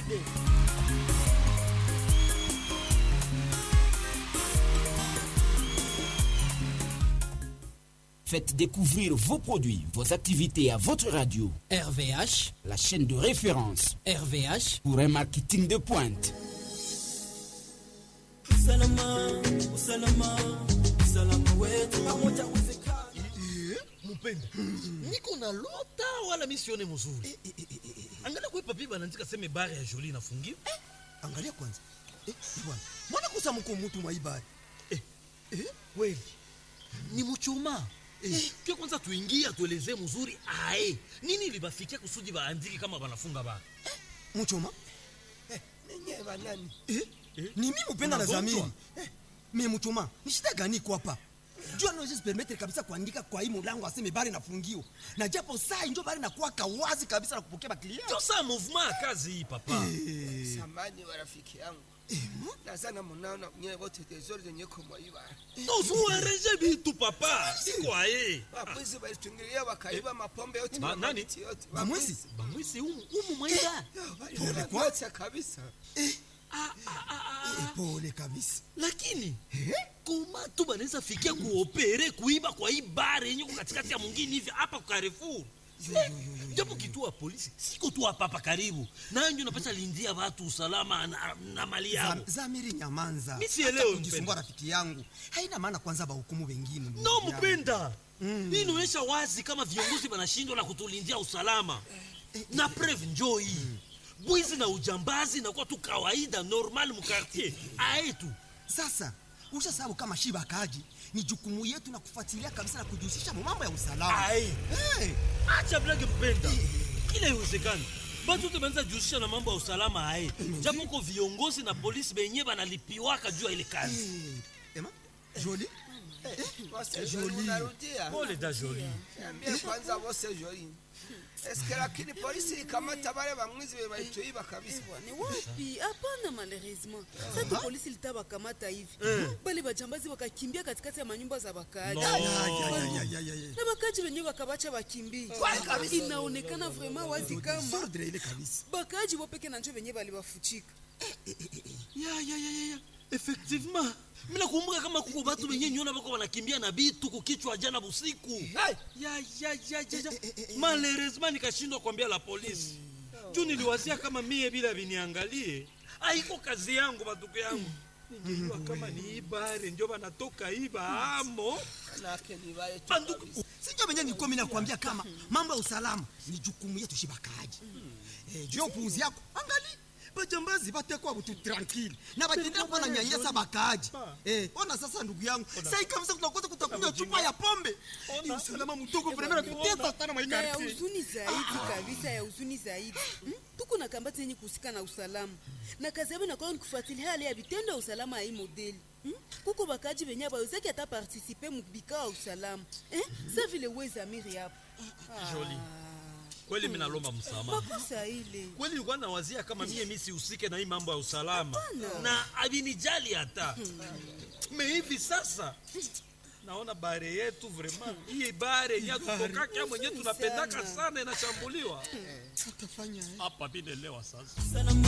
Faites découvrir vos produits, vos activités à votre radio. RVH, la chaîne de référence RVH, pour un marketing de pointe. Usalama, usalama, usalama wetu pamoja mupenda niko na lota wala misione mzuri angalia kwe papi banaandika seme bare ya joli inafungiwa angalia kwanza eh, bwana mbona kusa mko mutu mwaibari eh, eh, kweli ni muchuma eh. ke kwanza tuingie atuelezee mzuri ae nini libafikia kusudi baandiki kama banafunga bara eh, muchuma eh, nenye banani eh, eh, ni mi mupenda na zamiri eh, me muchuma ni shida gani kwapa jua naweza permettre kabisa kuandika kwa hii mulango aseme bari nafungiwa na japo saa injo bari nakuwaka wazi kabisa na kupokea baklia ndio saa mouvement ya kazi hii papa eh. samani wa rafiki yangu eh, nazana munaona nyewe wote tezori zenye kumwaiba nozuwareje bitu papa sikwaye wabwizi balitungilia wakaiba mapombe yote ba, nani yote bamwizi bamwizi umu, umu mwaida pole kwa kabisa eh. Ah, ah, ah, pole kabisa lakini koma tu banaweza fikia kuopere kuiba kwa hii bare yenye katikati ya mwingine hivi hapa kwa Carrefour japo kituo ya polisi siko tu hapa hapa karibu nayo ndio napata lindia watu usalama na, na mali yao. Zamiri nyamanza, mimi sielewi kujisumbua rafiki yangu, haina maana kwanza bahukumu wengine. No mpenda, mm. hii inaonyesha wazi kama viongozi wanashindwa na kutulindia usalama na preve njoo hii mm bwizi na ujambazi nakuwa tu kawaida normal mukartier aetu sasa usha sababu kama shiba kaji ni jukumu yetu na kufuatilia kabisa na kujihusisha mambo ya usalama hey. acha blage mpenda kila iwezekani batu te banza jihusisha na mambo ya usalama aye japo ko viongozi na polisi benye banalipiwaka juu ya ile kazi hey. Ema joli pole da joli niambie kwanza bose joli eske lakini polisi ikamata bale bamwizi bebaituiba kabisa ni wapi hapana malheureusement sasa polisi litabakamata hivi bale bajambazi wakakimbia katikati ya manyumba za bakaaji na bakaaji wenyewe wakabacha bakimbie inaonekana vraiment wazi kama bakaaji wopeke na njo wenyewe balibafuchika ya ya ya ya effectivement mina kumbuka kama kuko batu benye nyona bako banakimbia na bitu kukichwa jana busiku ya ya ya ya malheureusement nikashindwa kuambia la polisi juu niliwazia kama mie bila viniangalie aiko kazi yangu batuko yangu ningejua kama ni ibare njo banatoka iba amo banduku sinjo benye nilikuwa mimi nakwambia kama mambo ya usalama ni jukumu yetu shibakaji eh, juu ya upuuzi yako angali bajambazi batekwa butu tranquille na batendea kuwa na nyanyasa bakaaji eh, ona sasa ndugu yangu sai kabisa tunakosa kutakunywa chupa ya pombe ni usalama mdogo vremena kutesa sana na ya huzuni zaidi kabisa ya huzuni zaidi hmm? tuko na kambati yenye kuhusika na usalama na kazi yabo inakuwa ni kufuatilia hali ya vitendo ya usalama ya hii modeli hmm? kuko bakaji benye bawezaki hata partisipe mubikao ya usalama eh? sa vile wezamiri hapo Jolie kweli mimi nalomba msamaha. Makosa ile. Kweli nilikuwa nawazia kama mie mimi sihusike na hii mambo ya usalama. Hapana. Na avinijali hata. Me hivi sasa naona bare yetu vraiment hii bare yenye tutokaka mwenyewe tunapendaka sana inashambuliwa. Tutafanya Hapa binelewa sasa.